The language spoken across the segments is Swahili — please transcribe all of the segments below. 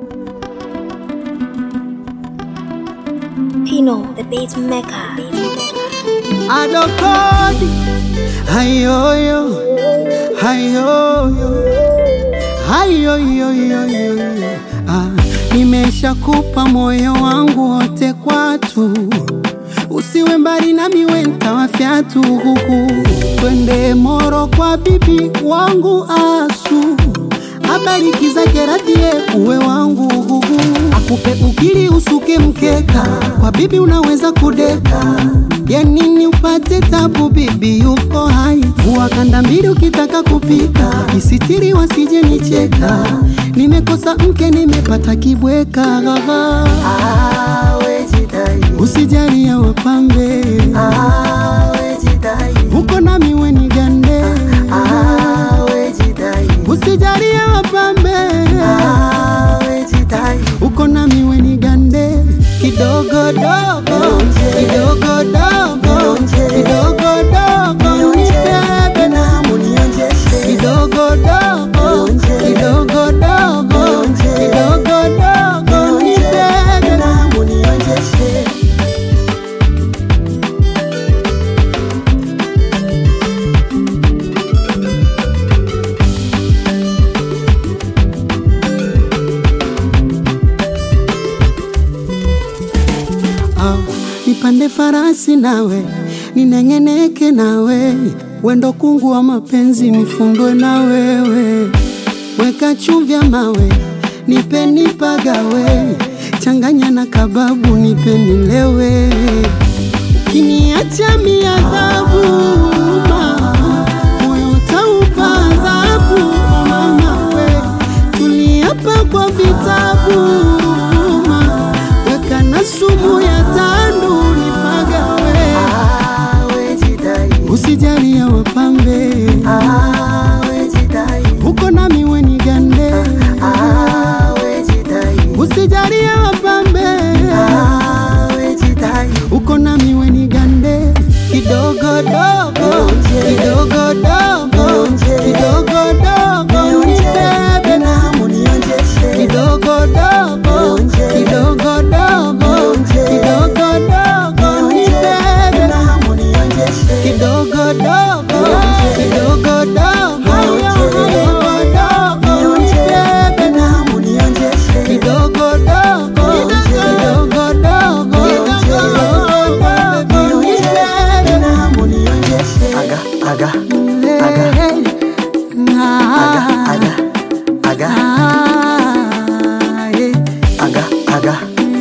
Pino, the beat maker. adokodi hayoyo hayoyo hayoyoyoyo ah, nimeshakupa moyo wangu wote kwatu usiwe mbali nami wenta fyatu huku twende moro kwa bibi wangu asu abariki zake radie uwe wangu huku akupe ukili usuke mkeka kwa bibi unaweza kudeka ya nini upate tabu bibi yuko hai vua kanda mbili ukitaka kupika isitiri wasije nicheka nimekosa mke nimepata kibweka usijali ya wapambe uko nami weni gande usijali ya wapambe uko nami weni gande kidogo dogo kidogo dogo kidogo dogo nibebe na kidogo dogo kidogo dogo kidogo dogo nibebe na Ah, nipande farasi nawe ninengeneke nawe wendo kungu wa mapenzi nifundwe na wewe weka chumvya mawe nipe nipagawe changanya na kababu nipe nilewe ukiniacha miadhabu ma, moyo utaupa adhabu mama we tuliapa kwa vitabu ma, weka na sumu ya tandu nipagawe usijali ya wapambe uko nami weni gande usijali ya wapambe uko nami weni gande kidogo dogo kidogo dogo kidogo dogo nibebe na kidogo dogo kidogo dogo kidogo dogo nibebe na kidogo dogo kidogo dogo kidogo dogo nibebe na kidogo dogo kidogo dogo kidogo dogo nibebe na Aga, aga, Ah, aga, aga, ah, yeah. aga, aga,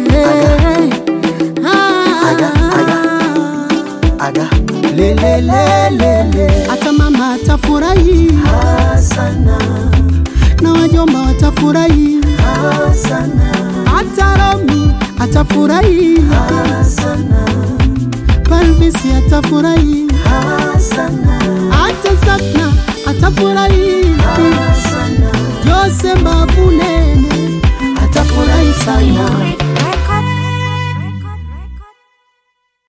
aga, aga. lelelelele hata mama atafurahi Sana, na wajomba watafurahi sana, hata Romi atafurahi sana, Palvisi atafurahi sana, hata Sakna atafurahi sana. Jose Mbavunene atafurahi sana